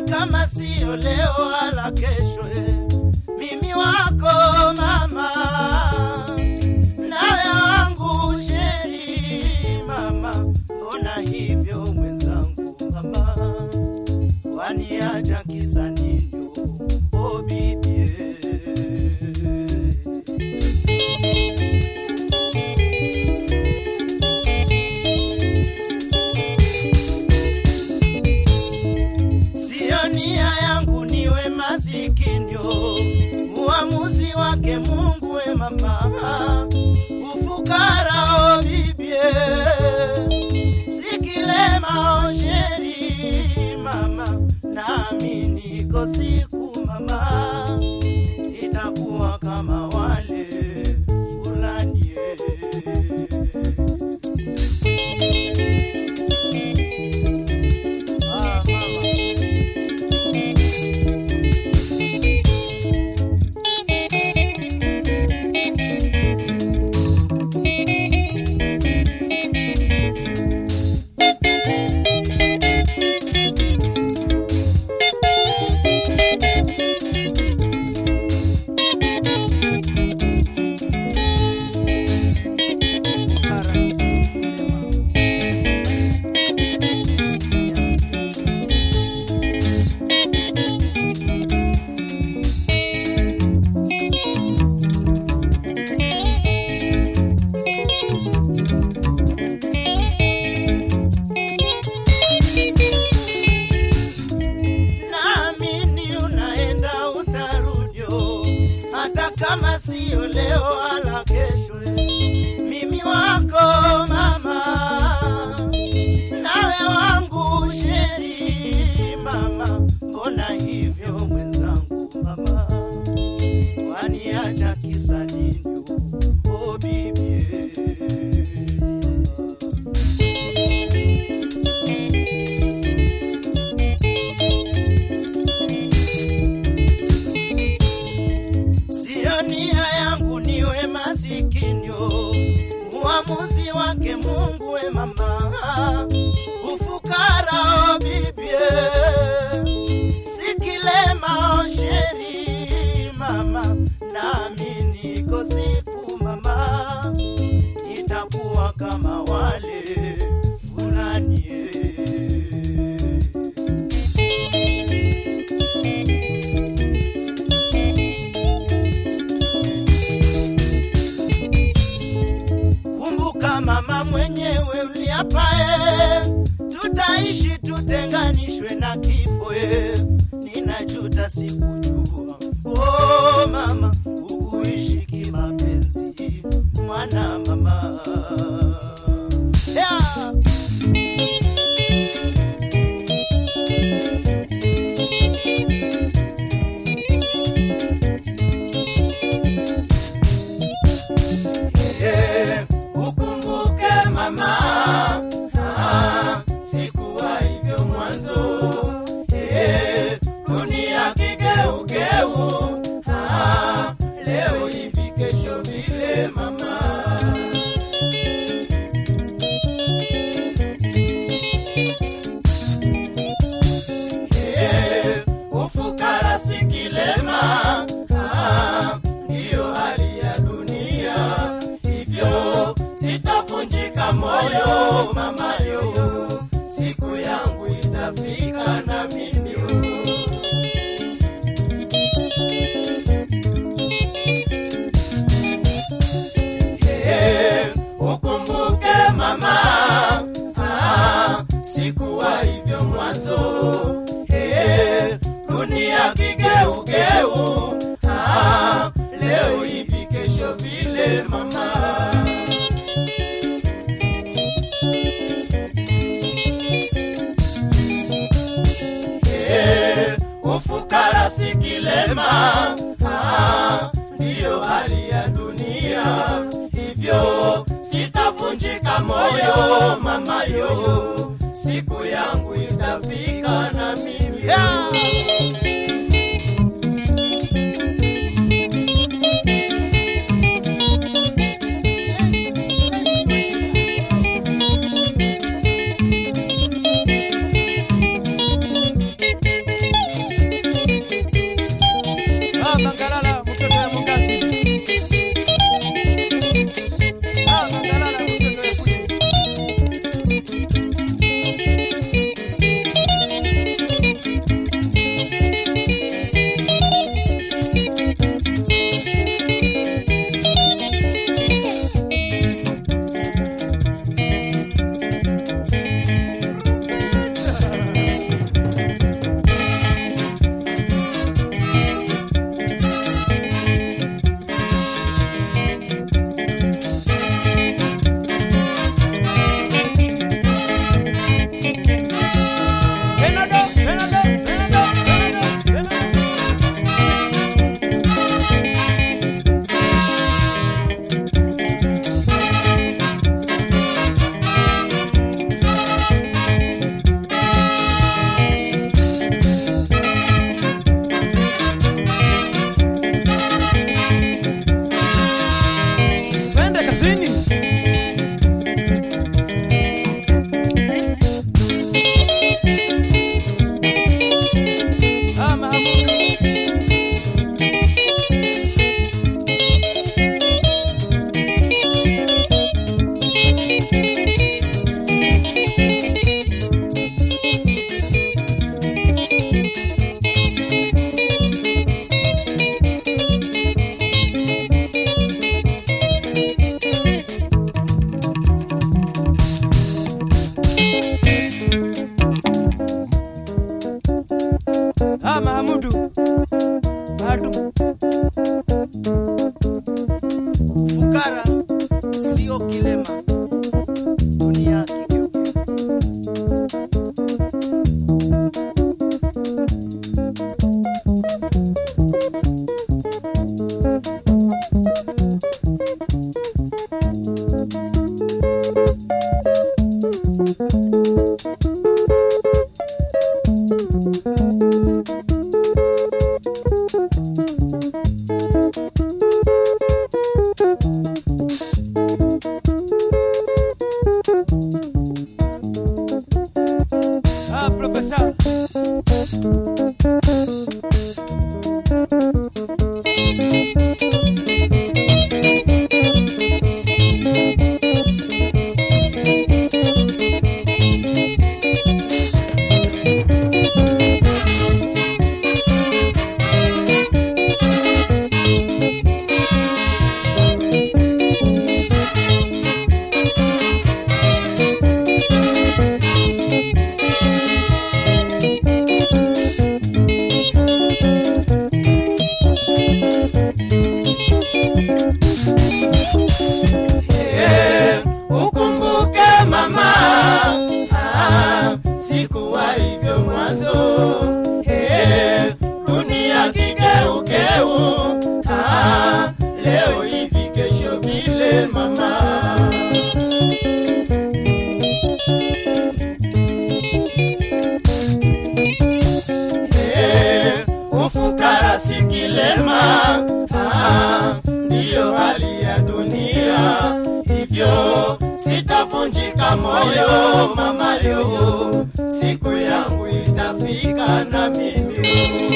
hata kama siyo leo wala kesho. eh. Mimi wako mama, nawe wangu sheri mama, mbona hivyo mwenzangu mama, waniacha kisa nini? Oh bibie Sio nia yangu niwe masikinyo, uamuzi wake Mungu we mama, ufukara o bibie, sikilema o sheri mama, nami niko siku mama, itakuwa kama wale fulani ah, mama. naamini unaenda utarudio, hata kama siyo leo wala kesho. Mimi wako mama, nawe wangu sheri mama, mbona hivyo mwenzangu mama, waniacha kisa nini? Oh bibie Sio nia yangu niwe masikinyo, uamuzi wake Mungu we mama, ufukara o bibie, sikilema o sheri mama, nami niko siku mama, itakuwa kama wale fulani eh. Kumbuka mama mwenyewe uliapae, tutaishi tutenganishwe na kifo. e. Ninajuta sikujua, oh mama, ukuishi kimapenzi, mwana mama yeah. Eh, ukumbuke mama, ah, sikuwa hivyo mwanzo. Eh, dunia kigeugeu, ah, leo hivi kesho vile mama. Eh, ufukara si kilema, ah, ndiyo hali ya dunia. Hivyo sitavunjika moyo mama yo, siku yangu itafika na mimi yo. Eh, ukumbuke mama, ah, sikuwa hivyo mwanzo. Eh, dunia kigeugeu, ah, leo hivi kesho vile mama. Eh, ufukara si kilema, ah, ndiyo hali ya dunia. Hivyo sitavunjika moyo mama yo, siku yangu itafika na mimi yeah. profesa. Eh, ukumbuke mama, ah, sikuwa hivyo mwanzo. Eh, dunia kigeugeu, ah, leo hivi kesho vile mama. Eh, ufukara si kilema, ah, ndiyo hali ya dunia. Hivyo sitavunjika moyo mama yo, siku yangu itafika na mimi